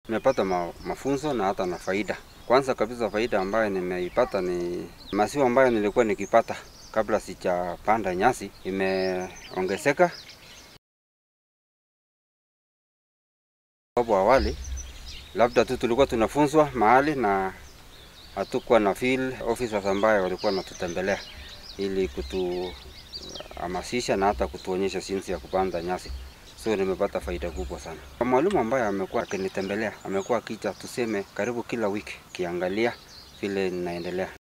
Nimepata ma, mafunzo na hata na faida. Kwanza kabisa faida ambayo nimeipata ni maziwa ambayo nilikuwa nikipata kabla sijapanda nyasi imeongezeka. Hapo awali labda tu tulikuwa tunafunzwa mahali na hatukuwa na field officers ambayo walikuwa wanatutembelea ili kutuhamasisha na hata kutuonyesha jinsi ya kupanda nyasi. So nimepata faida kubwa sana. Mwalimu ambaye amekuwa akinitembelea amekuwa akija tuseme karibu kila wiki kiangalia vile ninaendelea.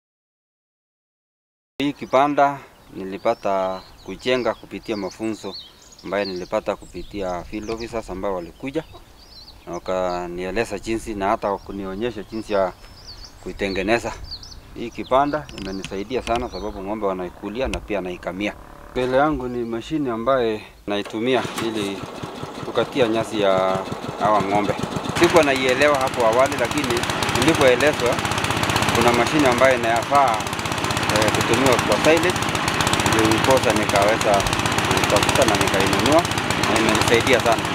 Hii kipanda nilipata kujenga kupitia mafunzo ambayo nilipata kupitia field officers ambao walikuja na wakanieleza jinsi na hata kunionyesha jinsi ya kuitengeneza. Hii kipanda imenisaidia sana sababu ng'ombe wanaikulia na pia naikamia. Mbele yangu ni mashine ambaye naitumia ili kukatia nyasi ya hawa ng'ombe. Sikuwa naielewa hapo awali, lakini nilipoelezwa kuna mashine ambayo inayafaa eh, kutumiwa kwa silage, ndio ndiposa nikaweza kutafuta na nikainunua na imenisaidia sana.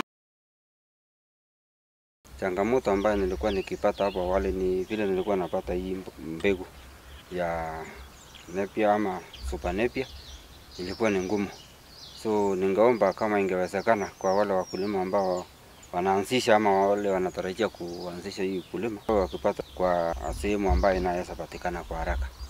Changamoto ambayo nilikuwa nikipata hapo awali ni vile nilikuwa napata hii mbegu ya Napier ama Super Napier ilikuwa ni ngumu, so ningeomba kama ingewezekana kwa wale wakulima ambao wanaanzisha ama wale wanatarajia kuanzisha hii ukulima wakipata kwa sehemu ambayo inaweza patikana kwa haraka.